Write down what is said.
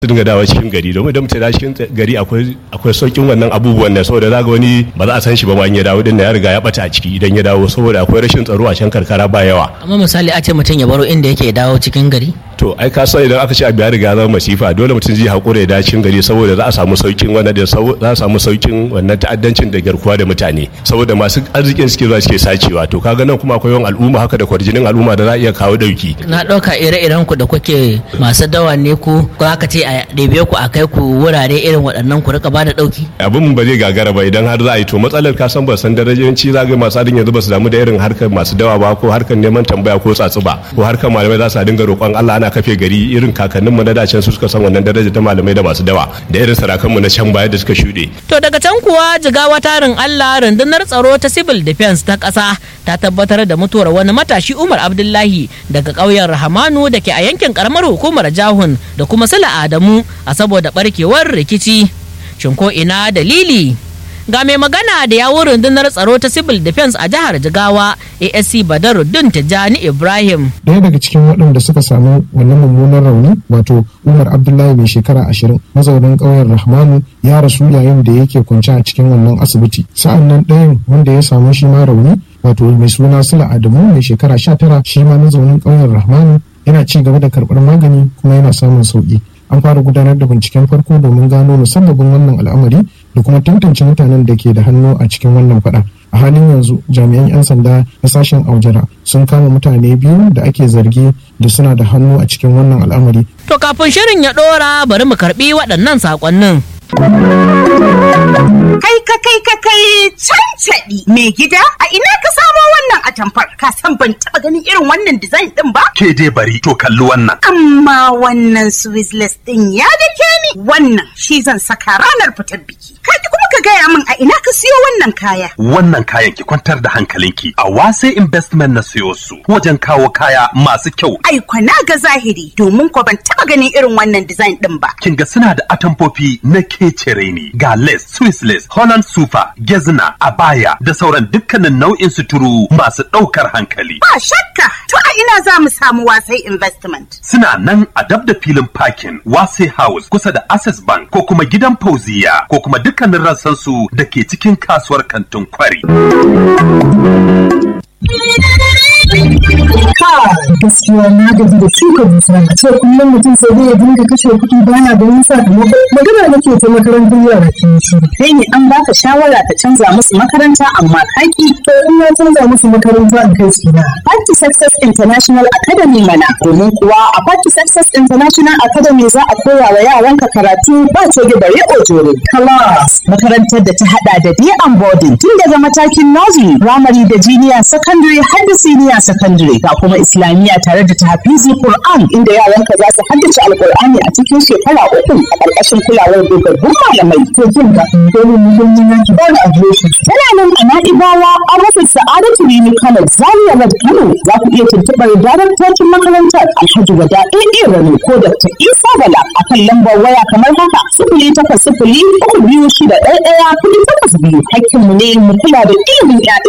su dinga dawo cikin gari domin idan mutum ya cikin gari akwai akwai saukin wannan abubuwan ne saboda zaga wani ba za a san shi ba ma in ya dawo din ya riga ya bata a ciki idan ya dawo saboda akwai rashin tsaro a can karkara ba yawa amma misali a ce mutum ya baro inda yake dawo cikin gari to ai ka san idan aka ce abu ya riga zama masifa dole mutum zai haƙura ya dawo cikin gari saboda za a samu saukin wannan da za a samu saukin wannan ta'addancin da garkuwa da mutane saboda masu arzikin suke zuwa suke sacewa to kaga nan kuma akwai yawan al'umma haka da kwarjinin al'umma da za a iya kawo dauki na ɗauka ire-iren ku da kuke masu dawa ne ku ko aka ce a ɗebe ku a kai ku wurare irin waɗannan ku rika ba da ɗauki abin ba zai gagara ba idan har za a yi to matsalar ka san ba san darajanci za ga masu adin yanzu ba su damu da irin harkar masu dawa ba ko harkar neman tambaya ko tsatsu ba ko harkar malamai za su dinga roƙon Allah ana kafe gari irin kakannin mu na da can su suka san wannan daraja ta malamai da masu dawa da irin sarakan mu na can baya da suka shuɗe to daga can kuwa jigawa tarin Allah rundunar tsaro ta civil defense ta ƙasa ta tabbatar da mutuwar wani matashi Umar Abdullahi daga ƙauyen Rahamanu da ke a yankin karamar hukumar Jahun da kuma Sula Adamu a saboda barkewar rikici shin ko ina dalili ga mai magana da yawun rundunar tsaro ta civil defense a jihar jigawa asc badaruddin tijjani ibrahim daya daga cikin waɗanda suka samu wannan mummunan rauni wato umar abdullahi mai shekara ashirin mazaunin ƙauyen rahmanu ya rasu yayin da yake kwance a cikin wannan asibiti sa'an nan ɗayan wanda ya samu shi ma rauni wato mai suna sula adamu mai shekara sha tara shi ma mazaunin ƙauyen rahmanu yana ci gaba da karɓar magani kuma yana samun sauƙi an fara gudanar da binciken farko domin gano musabbabin wannan al'amari da kuma tantance mutanen da ke da hannu a cikin wannan fada a halin yanzu jami'an 'yan sanda na sashen aujara sun kama mutane biyu da ake zargi da suna da hannu a cikin wannan al'amari to kafin shirin ya dora bari mu karbi waɗannan saƙonnin Kai ka kai ka kai cancaɗi mai gida a ina ka samo wannan atamfar ka san ban taɓa ganin irin wannan design ɗin ba? Ke dai bari to kalli wannan. Amma wannan Swizzless ɗin ya dake ni wannan shi zan saka ranar fitar biki. Ka kuma ka gaya min a ina ka siyo wannan kaya. Wannan kayan ki kwantar da hankalinki a wase investment na siyo su wajen kawo kaya masu kyau. Ai kwana ga zahiri domin ko ban taɓa ganin irin wannan design ɗin ba. Kin ga suna da atamfofi na kecere ne ga lace, Swiss lace, Holland super, gezna, abaya da sauran dukkanin nau'in suturu masu ɗaukar hankali. Ba shakka to a ina za mu samu wasai investment. Suna nan a dab da filin parking Wase House kusa da Access Bank ko kuma gidan Fauziya ko kuma dukkanin rassansu da ke cikin kasuwar kantin kwari. gaskiya na gaji da shuka dusa a ce kullum mutum sai dai ya dinga kashe kuɗi bana ganin sakamako magana nake ta makarantar yara ke shi Kai ne an baka shawara ka canza musu makaranta amma kaki to in na canza musu makaranta in kai su na Party Success International Academy mana domin kuwa a Party Success International Academy za a koya wa yaranka karatu ba coge bare ojore. class Makarantar da ta hada da day and boarding tun daga matakin nursery, primary da junior secondary har da senior secondary ga kuma islamiyya tare da tahfizi Qur'an inda yaranka za su haddace alqur'ani a cikin shekara uku a ƙarƙashin kulawar dogaggun malamai. to jin ga dole mu don yin yanki ba na adireshi Tana nan a Na'ibawa a rufin Sa'adatu Rimi Kano Zaria Road Kano za ku iya tuntuɓar daraktocin makarantar Alhaji Wada AA Rani ko Dr. Isa Bala a kan lambar waya kamar haka sifili takwas sifili uku biyu shida ɗaya ɗaya kuɗi takwas biyu. Hakkinmu ne mu kula da ilimin 'ya'ya